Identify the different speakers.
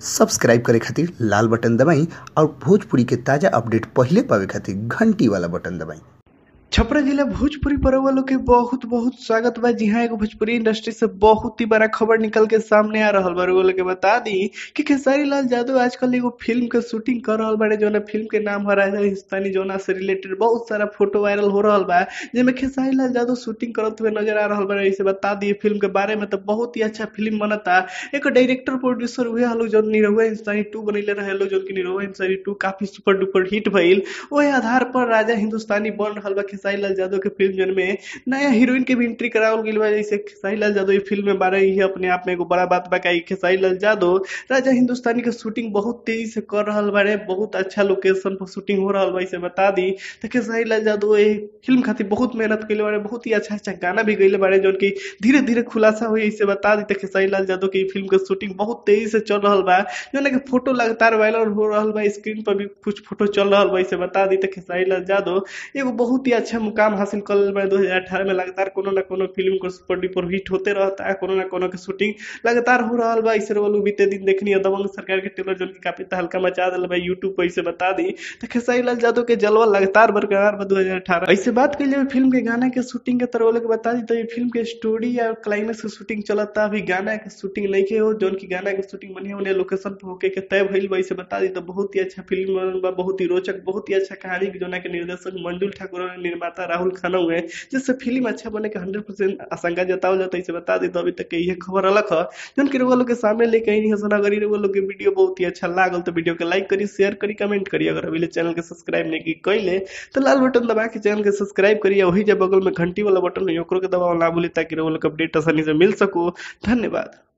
Speaker 1: subscribe करे खातिर लाल button दबाई और भोजपुरी के ताजा अपडेट पहिले पावे खातिर घंटी वाला बटन दबाई
Speaker 2: छपरा जिला भोजपुरी पर वालों के बहुत बहुत स्वागत बा जी हाँ एगो भोजपुरी इंडस्ट्री से बहुत ही बड़ा खबर निकल के सामने आ रहल बा वालों के बता दी कि खेसारी लाल यादव आजकल एगो फिल्म के शूटिंग कर रहल बाड़े जौन फिल्म के नाम है राजा हिंदुस्तानी जोना से रिलेटेड बहुत सारा फोटो वायरल हो रहल बा जिसमें खेसारी लाल यादव शूटिंग करत हुए नजर आ रहल बाड़े इसे बता दिए फिल्म के बारे में तो बहुत ही अच्छा फिल्म बनता एक डायरेक्टर प्रोड्यूसर हुए हलो जो निरहुआ हिंदुस्तानी टू बनैले रहे लोग जो कि निरहुआ हिंदुस्तानी टू काफी सुपर डुपर हिट भइल ओहे आधार पर राजा हिंदुस्तानी बन रहल बा खेसारी लाल यादव के फिल्म जन में नया हीरोइन के भी एंट्री करावल गइल बा जैसे खेसारी लाल यादव ये फिल्म में बारे ही अपने आप में एगो बड़ा बात बा कि खेसारी लाल यादव राजा हिंदुस्तानी के शूटिंग बहुत तेजी से कर रहल बारे बहुत अच्छा लोकेशन पर शूटिंग हो रहल बा इसे बता दी तो खेसारी लाल यादव ये फिल्म खातिर बहुत मेहनत कइले बारे बहुत ही अच्छा अच्छा गाना भी गइले बारे जौन की धीरे धीरे खुलासा हुई इसे बता दी तो खेसारी लाल यादव की फिल्म के शूटिंग बहुत तेजी से चल रहल बा जौन के फोटो लगातार वायरल हो रहल बा स्क्रीन पर भी कुछ फोटो चल रहल बा इसे बता दी तो खेसारी लाल यादव एगो बहुत ही अच्छा मुकाम हासिल कर लेल बा 2018 में लगातार कोनो ना कोनो फिल्म को सुपर डुपर हिट होते रहता है कोनो ना कोनो के शूटिंग लगातार हो रहल बा इसे वालू बीते दिन देखनी है दबंग सरकार के ट्रेलर जो की काफी तहलका मचा दिल बा यूट्यूब पर इसे बता दी तो खेसारी लाल यादव के जलवा लगातार बरकरार बा 2018 ऐसे बात कही जाए फिल्म के गाना के शूटिंग के तरह के बता दी तो ये फिल्म के स्टोरी या क्लाइमेक्स के शूटिंग चलता अभी गाना के शूटिंग नहीं के हो जौन की गाना के शूटिंग बनी होने लोकेशन पर होके के तय भइल बा इसे बता दी तो बहुत ही अच्छा फिल्म बनल बा बहुत ही रोचक बहुत ही अच्छा कहानी जोना के निर्देशक मंजुल ठाकुर और निर्माता राहुल खाना हुए जिससे फिल्म अच्छा बने के हंड्रेड परसेंट आशंका जतावल जाता है इसे बता दी तो अभी तक के ये खबर अलग है जौन की लोग के सामने लेके आई हसन अगर ये लोग के वीडियो बहुत ही अच्छा लागल तो वीडियो के लाइक करी शेयर करी कमेंट करी अगर अभी चैनल के सब्सक्राइब नहीं की कैले तो लाल बटन दबा के चैनल के सब्सक्राइब करिए वही जब बगल में घंटी वाला बटन है ओकरो के दबाव ना भूली ताकि लोग अपडेट आसानी से मिल सको धन्यवाद